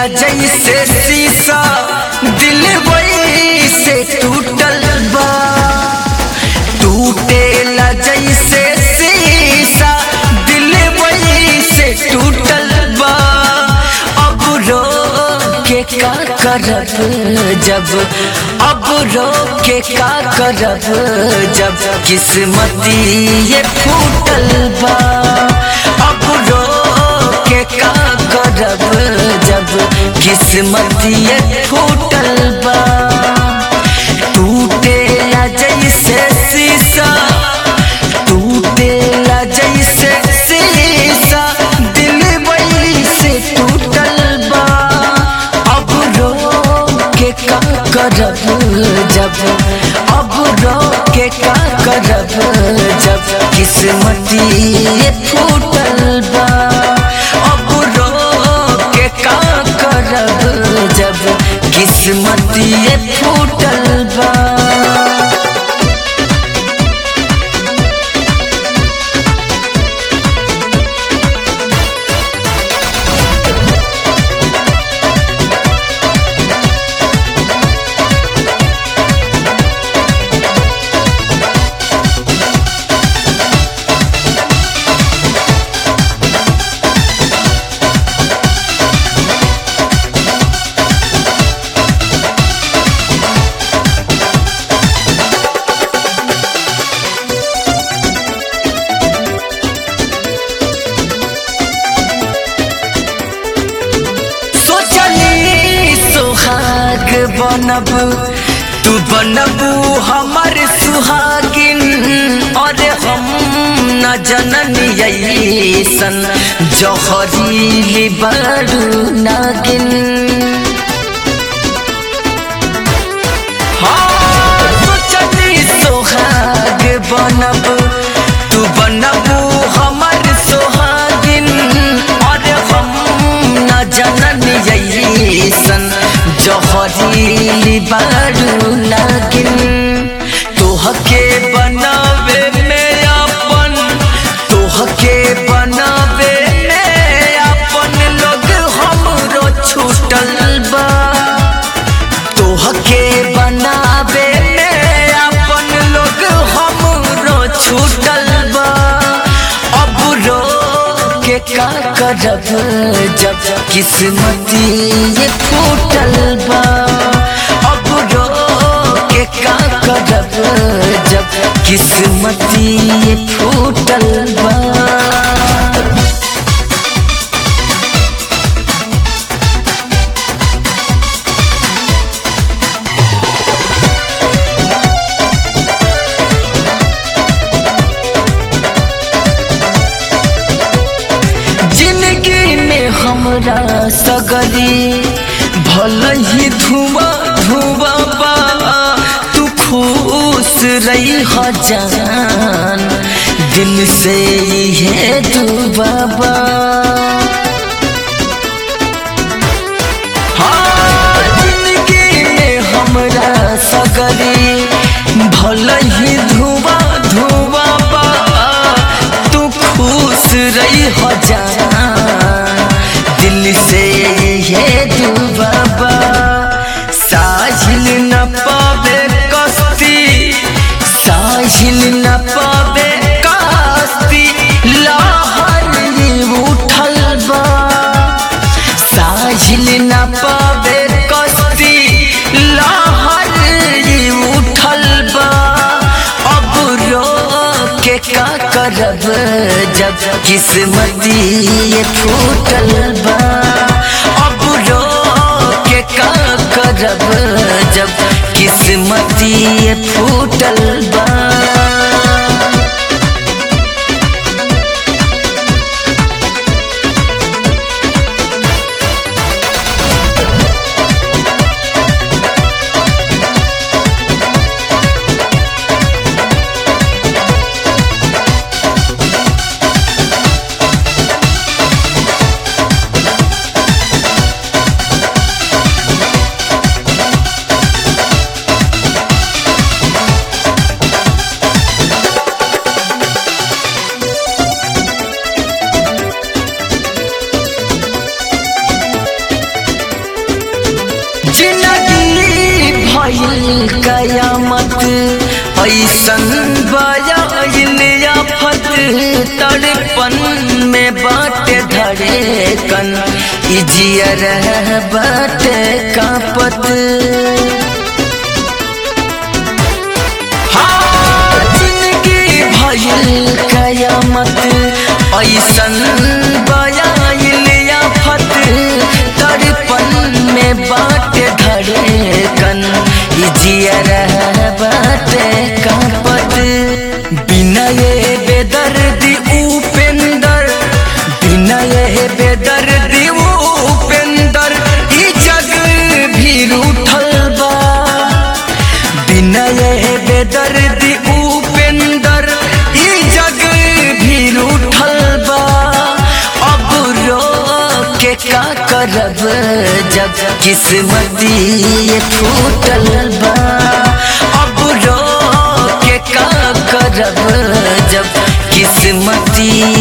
जैसे शीशा दिल वही से टूटल बा टूटेला जैसे शीशा दिल वही से टूटल बा अब रो के का करब जब अब रो के का करब जब किस्मती ये फूटल बा अब रो के का करब जब किस्मती ये फूटल बा टूटेला जैसे शीशा टूटेला जैसे शीशा दिल वही से टूटल बा अब रो के का करब जब अब रो के का करब जब किस्मती ये फूटल बा अब रो के का करब जब किस्मती ये फूटल बा सोचली सुहाग बनब तू बनबू हमर सुहागिन और हम न जननी ऐसन जहरीली बड़ू नागिन हाँ, सोचली सुहाग बनब तू बनबू हमर सुहागिन और हम न जननी ऐसन जहरीली बारू नागिन तोहके बनावे में अपन तोहके बनावे में अपन लोग हमरो छूटल बा तोहके बनावे में अपन लोग हमरो छूटल बा अब रो के का करब जब किस्मती ये फूटल बा अब रो के का करब जब किस्मती ये फूटल बा जिंदगी में हमरा सगरी भल ही धुआं धुआं बा तू खुश रही हो जान दिल से ये दुआ बा हाँ, जिंदगी में हमरा सगरी भल ही धुआं धुआं बा तू खुश रही हो जान दिल से ये दुआ बा साहिल न पावे कस्ती साहिल न पावे कस्ती लहर ही उठल बा साहिल न पावे कस्ती लहर ही उठल बा अब रो के का करब जब किस्मती ये फूटल बा अब रो के का करब जब किस्मती ये फूटल बा कयामत ऐसन बयाइल आफत तड़पन में बाटे धड़कन इजियर बाटे कापत हाँ, जिंदगी भइल कयामत ऐसन बयाइल आफत तड़पन में बाटे धड़कन इजियर बाटे कापत बिना ये बेदर्दी उपेंदर बिना ये बेदर्दी उपेंदर ई जग भी रूठल बा बिना ये बेदर्दी उपेंदर ई जग भी रूठल बा अब रो के का करब जब किस्मती ये फूटल बा अब रो के का करब जब किस्मती